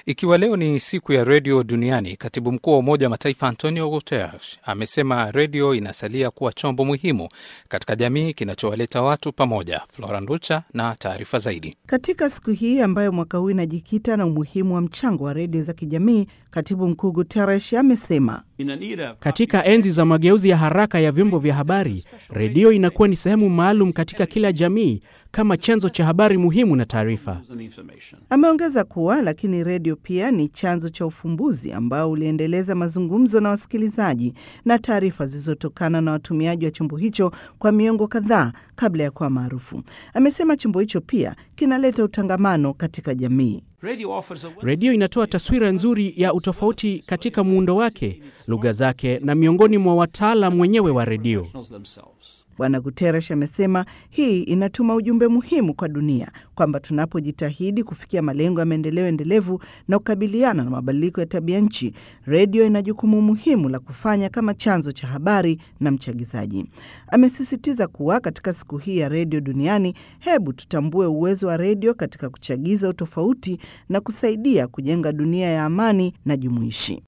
Ikiwa leo ni siku ya redio duniani, katibu mkuu wa Umoja wa Mataifa Antonio Guterres amesema redio inasalia kuwa chombo muhimu katika jamii kinachowaleta watu pamoja. Flora Nducha na taarifa zaidi. Katika siku hii ambayo mwaka huu inajikita na umuhimu wa mchango wa redio za kijamii, katibu mkuu Guterres amesema katika enzi za mageuzi ya haraka ya vyombo vya habari, redio inakuwa ni sehemu maalum katika kila jamii kama chanzo cha habari muhimu na taarifa. Ameongeza kuwa lakini redio pia ni chanzo cha ufumbuzi ambao uliendeleza mazungumzo na wasikilizaji na taarifa zilizotokana na watumiaji wa chombo hicho kwa miongo kadhaa kabla ya kuwa maarufu. Amesema chombo hicho pia kinaleta utangamano katika jamii. Redio inatoa taswira nzuri ya utofauti katika muundo wake, lugha zake na miongoni mwa wataalam wenyewe wa redio. Bwana Guterres amesema hii inatuma ujumbe muhimu kwa dunia kwamba tunapojitahidi kufikia malengo ya maendeleo endelevu na kukabiliana na mabadiliko ya tabia nchi, redio ina jukumu muhimu la kufanya kama chanzo cha habari na mchagizaji. Amesisitiza kuwa katika siku hii ya redio duniani, hebu tutambue uwezo wa redio katika kuchagiza utofauti na kusaidia kujenga dunia ya amani na jumuishi.